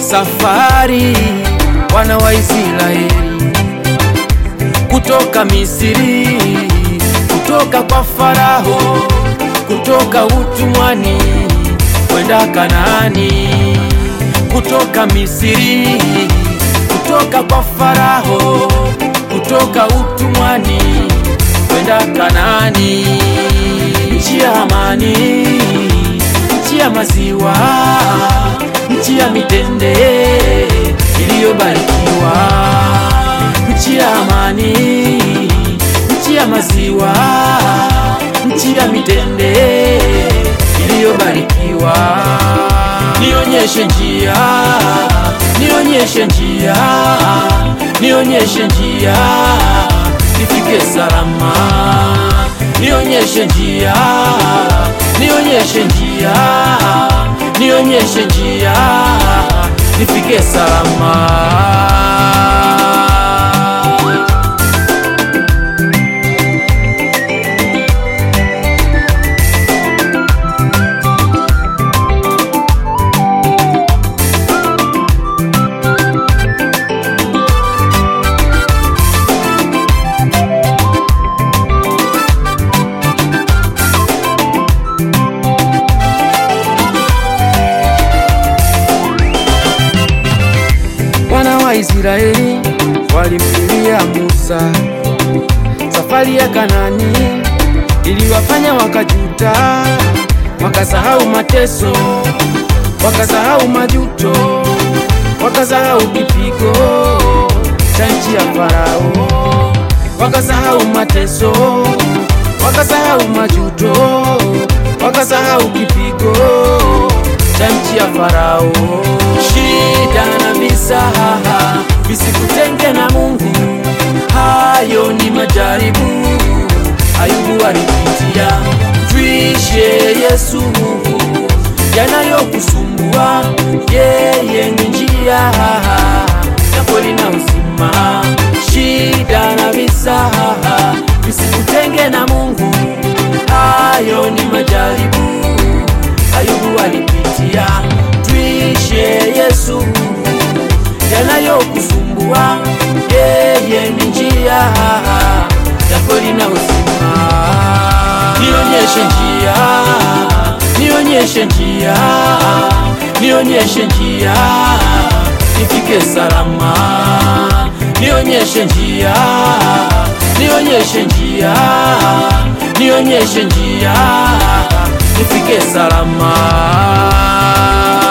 safari wana wa Israeli kutoka Misri, kutoka kwa Farao, kutoka utumwani kwenda Kanaani, kutoka Misri, kutoka kwa Farao, kutoka utumwani kwenda Kanaani, nchi ya amani, nchi ya maziwa, nchi ya mitende iliyobarikiwa, nchi ya amani, nchi ya maziwa, nchi ya mitende iliyobarikiwa. Nionyeshe njia, nionyeshe njia, nionyeshe njia, nifike salama. Nionyeshe njia, nionyeshe njia, nionyeshe njia, nifike salama. Wana wa Israeli walimlilia Musa, safari ya Kanani iliwafanya wakajuta, wakasahau mateso, wakasahau majuto, wakasahau kipigo cha nchi ya Farao, wakasahau mateso, wakasahau majuto, wakasahau kipigo cha nchi ya Farao. Shida na misaha visikutenge na Mungu, hayo ni majaribu Ayubu alipitia. Twishe Yesu yanayokusumbua, yeye ni njia ya kweli na uzima. Shida na misaha visikutenge na Mungu, hayo ni majaribu Ayubu alipitia. Twishe Yesu yanayokusumbua, yeye ni njia ya kweli na uzima. Nionyeshe njia, nionyeshe njia, nionyeshe njia, nifike salama. Nionyeshe njia, nionyeshe njia, nionyeshe njia, nifike salama.